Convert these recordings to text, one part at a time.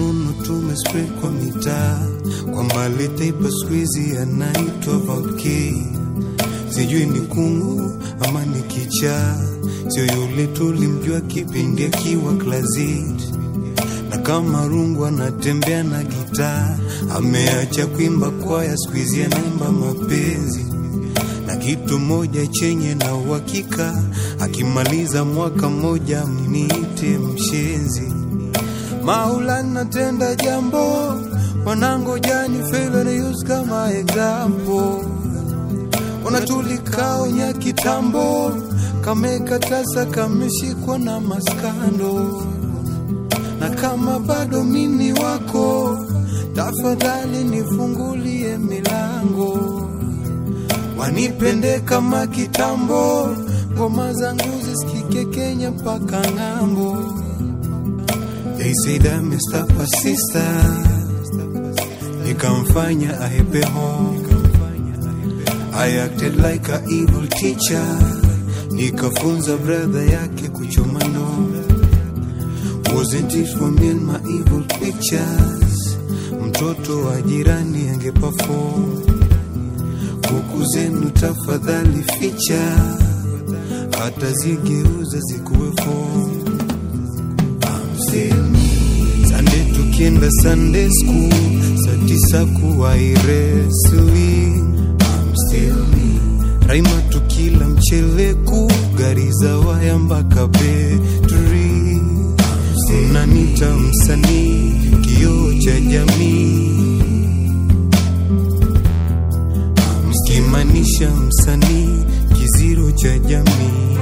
fununu tumespray kwa mitaa kwamba letaipa squeezy anaitwa Vauke, sijui ni kungu ama ni kichaa, sio yule tulimjua kipindi akiwa klazit na kama rungu anatembea na gitaa, ameacha kuimba kwaya, squeezy anaimba mapenzi na kitu moja chenye na uhakika, akimaliza mwaka mmoja mniite mshenzi. Maulana tenda jambo, wanangojani failure use kama example. Unatulikao nya kitambo, kamekatasa kameshikwa na maskando, na kama bado mini wako, tafadhali nifungulie milango wanipende kama kitambo, ngoma zangu zisikike Kenya mpaka ng'ambo. They said I messed up a sister, nikamfanya ahepe home. I acted like a evil teacher, nikafunza brother yake kuchoma no. Wasn't it for me and my evil pictures? Mtoto wa jirani angeperform kuku zenu tafadhali ficha, hata zigeuza zikuwe form. I'm still me. Sunday tukienda Sunday school, saa tisa kuwai wrestling. I'm still me. Raima tukila mcheleku, gari za waya mpaka betri. Unanita msanii, kioo cha jamii mkimaanisha msanii kiziro cha jamii.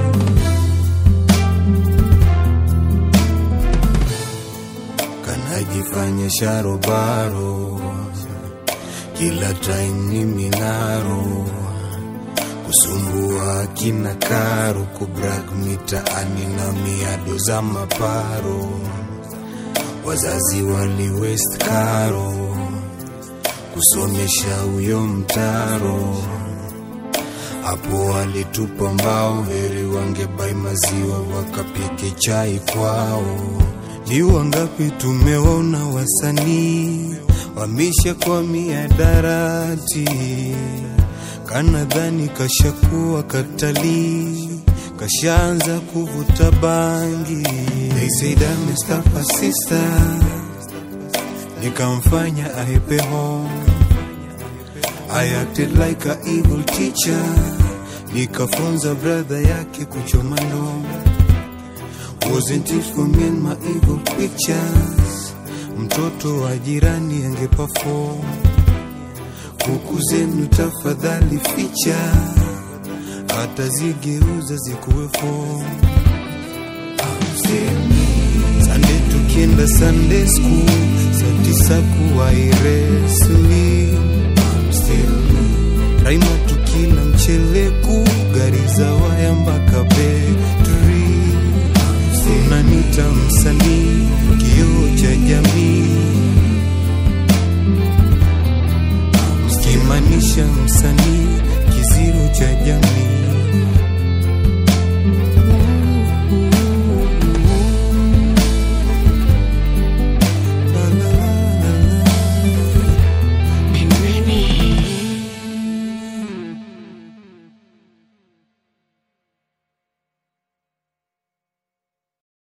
Kanajifanya sharobaro, kila time ni minaro, kusumbua kina karo, kubrag mitaani na miado za maparo, wazazi wali west karo kusomesha huyo mtaro hapo walitupa mbao, heri wangebai maziwa wakapike chai kwao. Ni wangapi tumeona wasanii wamisha kwa miadarati, kanadhani kashakuwa katalii, kashaanza kuvuta bangi. They said I messed up a sister nikamfanya ahepe home. I acted like a evil teacher, nikafunza brother yake kuchoma ndoo. Wasn't it for me and my evil pictures? Mtoto wa jirani angeperform. Kuku zenu tafadhali ficha, hata zigeuza zikuwe form. I'm still me. Sunday tukienda Sunday school, saa tisa kuwai wrestling. I'm still me. Raima tukila mcheleku, gari za waya mpaka betri. Unanita msanii, kioo cha jamii.